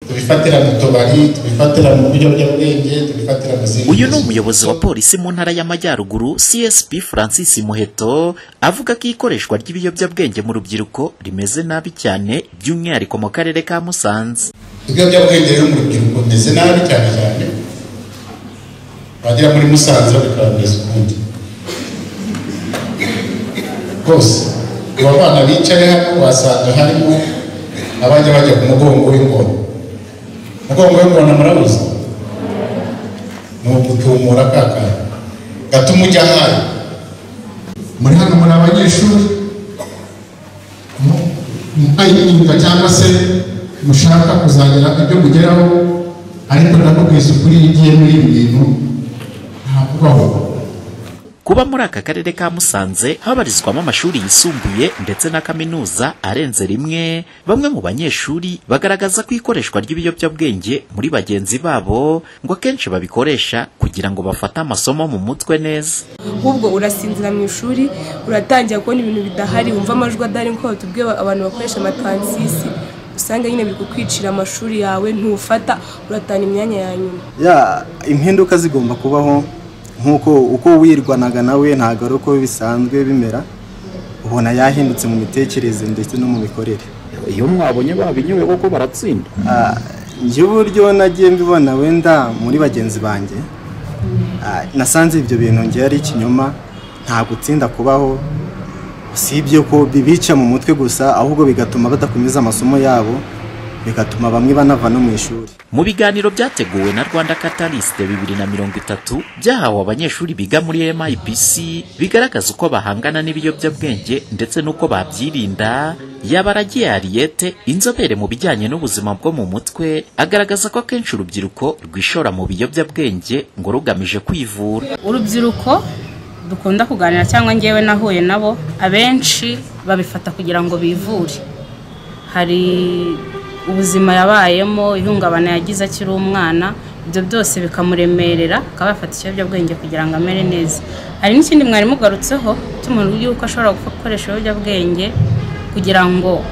tubifatira mu tubari tubifatira mu biyobyabwenge tubifatira mu zindi uyu ni umuyobozi wa polisi mu ntara y'amajyaruguru csp francis muheto avuga ko ikoreshwa ry'ibiyobyabwenge mu rubyiruko rimeze nabi cyane by'umwihariko mu karere ka musanze ibiyobyabwenge rero mu rubyiruko bimeze nabi cyane cyane bagera muri musanze babikanduriza ukundi rwose aba bana bicaye hano wasanga harimo abajya bajya ku mugongo w'ingona umugongo w'ingona murabuze ni ugutumura ka kantu gatuma ujya ahayo muri hano muri abanyeshuri mu- muhaye imyuga cyangwa se mushaka kuzagira ibyo mugeraho ariko ndamubwiza ukuri iyo ugiye muri ibi bintu ntakubaho kuba muri aka karere ka musanze habarizwamo amashuri yisumbuye ndetse na kaminuza arenze rimwe bamwe mu banyeshuri bagaragaza ko ikoreshwa ry'ibiyobyabwenge muri bagenzi babo ngo akenshi babikoresha kugira ngo bafate amasomo mu mutwe neza ahubwo urasinzira mu ishuri uratangira kubona ibintu bidahari wumva amajwi adahari nk'uko batubwiye abantu bakoresha amatansisi usanga nyine biri kukwicira amashuri yawe ntufata uratana imyanya ya nyuma ya impinduka zigomba kubaho nk'uko uko wirwanaga nawe ntabwo ari uko bisanzwe bimera ubona yahindutse mu mitekerereze ndetse no mu mikorere iyo mwabonye babinyoye koko baratsinda Ah, njye uburyo nagiye mbibona wenda muri bagenzi banjye ah, nasanze ibyo bintu njye ari ikinyoma nta gutsinda kubaho usibye ko bibica mu mutwe gusa ahubwo bigatuma badakomeza amasomo yabo bigatuma bamwe banava no mu ishuri Mu biganiro byateguwe na Rwanda Catalyst bibiri na mirongo itatu byahawe abanyeshuri biga muri MIPC bigaragaza uko bahangana n'ibiyobyabwenge ndetse n'uko babyirinda yaba aragiye Ariete inzobere mu bijyanye n'ubuzima bwo mu mutwe agaragaza ko akenshi urubyiruko rwishora mu biyobyabwenge ngo rugamije kwivura urubyiruko dukunda kuganira cyangwa ngewe nahuye nabo abenshi babifata kugira ngo bivure hari ubuzima yabayemo ihungabana yagize akiri umwana ibyo byose bikamuremerera akaba yafata ikiyobyabwenge kugira ngo amere neza hari n'ikindi mwarimu ugarutseho cy'umuntu yuko ashobora gukoresha ibiyobyabwenge kugira ngo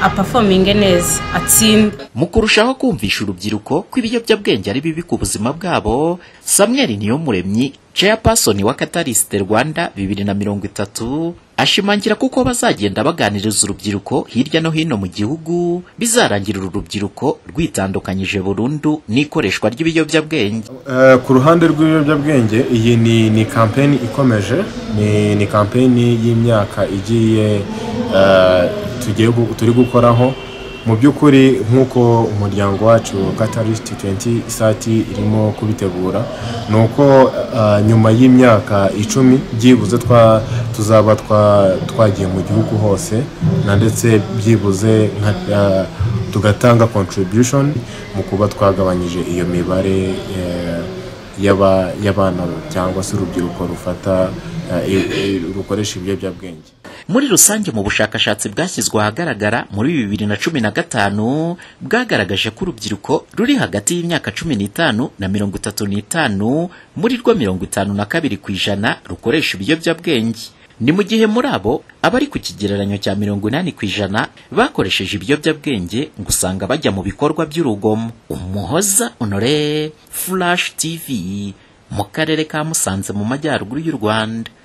apafominge neza atsinde mu kurushaho kumvisha urubyiruko ko ibiyobyabwenge ari bibi ku buzima bwabo Samuel Niyomuremyi chairperson wa Catalyst Rwanda bibiri na mirongo itatu ashimangira kuko bazagenda baganiriza urubyiruko hirya no hino mu gihugu bizarangira uru rubyiruko rwitandukanyije burundu n'ikoreshwa ry'ibiyobyabwenge Eh, ku ruhande rw'ibiyobyabwenge iyi ni ni kampeni ikomeje ni ni kampeni y'imyaka igiye eh, tugiye gu- turi gukoraho mu by'ukuri nk'uko umuryango wacu Catalyst 20 isati irimo kubitegura ni uko eh, nyuma y'imyaka icumi byibuze twa tuzaba twa twagiye mu gihugu hose na ndetse byibuze nka eh, tugatanga contribution mu kuba twagabanyije iyo mibare eh, y'aba- y'abana cyangwa se urubyiruko rufata eh, i- i- rukoresha ibiyobyabwenge muri rusange mu bushakashatsi bwashyizwe ahagaragara muri bibiri na cumi na gatanu bwagaragaje ko urubyiruko ruri hagati y'imyaka cumi n'itanu na mirongo itatu n'itanu muri rwo mirongo itanu na kabiri ku ijana rukoresha ibiyobyabwenge ni mu gihe muri abo abari ku kigereranyo cya mirongo inani ku ijana bakoresheje ibiyobyabwenge ngo usanga bajya mu bikorwa by'urugomo umuhoza honore flash tv mu karere ka musanze mu majyaruguru y'u rwanda